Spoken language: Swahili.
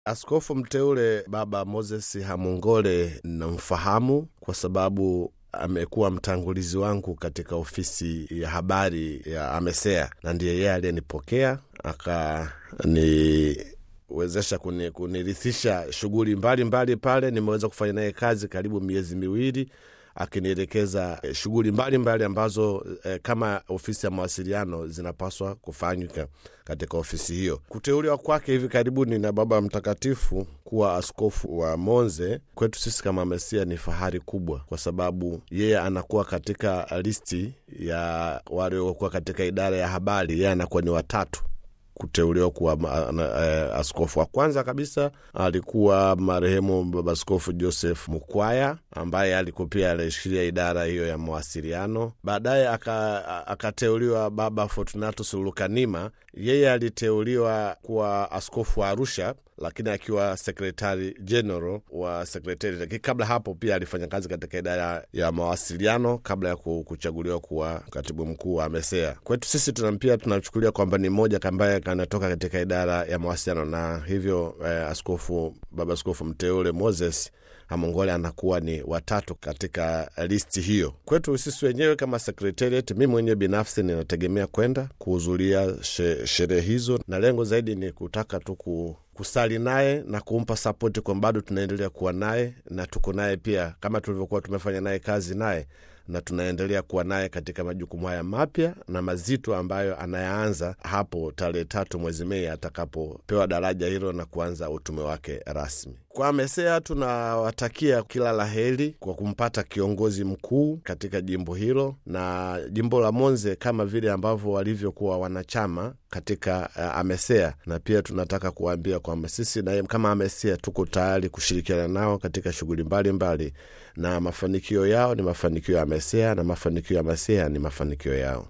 Askofu mteule Baba Moses Hamungole namfahamu kwa sababu amekuwa mtangulizi wangu katika ofisi ya habari ya Amesea, na ndiye yeye aliyenipokea akaniwezesha kuni, kunirithisha shughuli mbalimbali pale. Nimeweza kufanya naye kazi karibu miezi miwili akinielekeza eh, shughuli mbalimbali ambazo eh, kama ofisi ya mawasiliano zinapaswa kufanyika katika ofisi hiyo. Kuteuliwa kwake hivi karibuni na Baba Mtakatifu kuwa askofu wa Monze kwetu sisi kama Mesia ni fahari kubwa, kwa sababu yeye anakuwa katika listi ya waliokuwa katika idara ya habari, yeye anakuwa ni watatu kuteuliwa kuwa ma- na- eh, askofu. Wa kwanza kabisa alikuwa marehemu Baba Askofu Joseph Mukwaya ambaye alikuwa pia alishikilia idara hiyo ya mawasiliano. Baadaye aka- akateuliwa Baba Fortunatus Lukanima, yeye aliteuliwa kuwa askofu wa Arusha lakini akiwa sekretari general wa sekretari. Lakini kabla hapo pia alifanya kazi katika idara ya mawasiliano kabla ya ku- kuchaguliwa kuwa katibu mkuu wa Mesea. Kwetu sisi tuna pia tunachukulia kwamba ni mmoja ambaye kanatoka katika idara ya mawasiliano, na hivyo eh, askofu baba askofu mteule Moses Hamongole anakuwa ni watatu katika listi hiyo. Kwetu sisi wenyewe kama secretariat, mi mwenyewe binafsi ninategemea kwenda kuhudhuria she- sherehe hizo, na lengo zaidi ni kutaka tu ku kusali naye na kumpa sapoti kwa bado tunaendelea kuwa naye na tuko naye pia kama tulivyokuwa tumefanya naye kazi naye na tunaendelea kuwa naye katika majukumu haya mapya na mazito ambayo anayaanza hapo tarehe tatu mwezi Mei atakapopewa daraja hilo na kuanza utume wake rasmi. Kwa Mesea tunawatakia kila la heri kwa kumpata kiongozi mkuu katika jimbo hilo na jimbo la Monze kama vile ambavyo walivyokuwa wanachama katika uh, Amesea, na pia tunataka kuwaambia kwamba sisi na kama Amesea tuko tayari kushirikiana nao katika shughuli mbalimbali, na mafanikio yao ni mafanikio ya Amesea na mafanikio ya Amesea ni mafanikio yao.